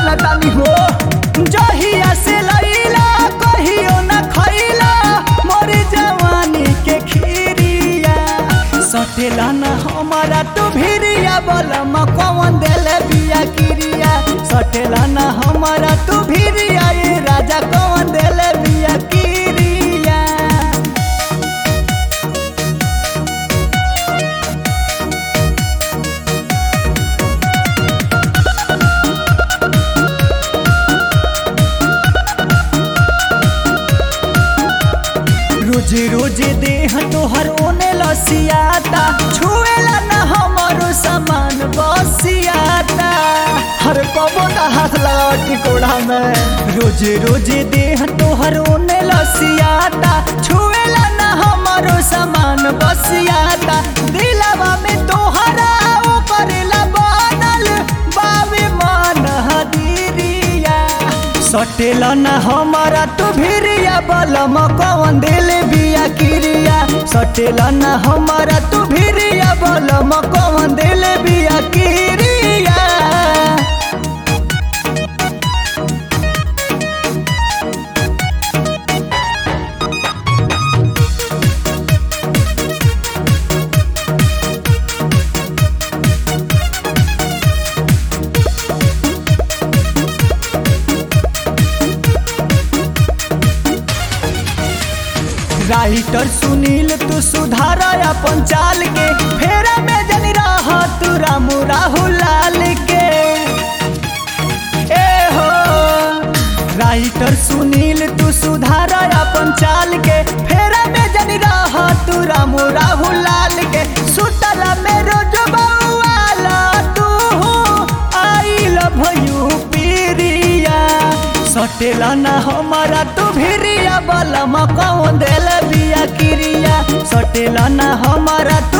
जाना तानी हो जहिया से लैला कहियो न खैला मोर जवानी के खीरिया सटेला न हमारा तू भिरिया बलम कौन देल बिया किरिया सटेला न हमारा तू भिरिया ये राजा कौन देल बिया किरिया रोज रोज देह तोहर ओने लसियाता छुएला न हमरो सामान बसियाता हर पवन हाथ लगा टिकोड़ा में रोज रोज देह तोहर ओने लसियाता छुएला न हमरो सामान बसियाता दिलवा में तोहरा ओ करेला बनल बावे मन हदीरिया सटेला न हमारा तू भिरिया बलम कौन दिल बिया किरिया सटेला न हमारा तू भिरिया बलम कौन दिल बिया किरिया राइटर सुनील तू सुधार अपन चाल के फेरा में जनी रह तू रामू राहुल लाल के ए हो राइटर सुनील तू सुधार अपन चाल के फेरा में जनी रह तू रामू राहुल लाल के सुतला में रोज बउआला तू आई लव यू पीरिया सटेला न हमारा तू भिरिया बलम कौन देल बिया किरिया सटेला न हमारा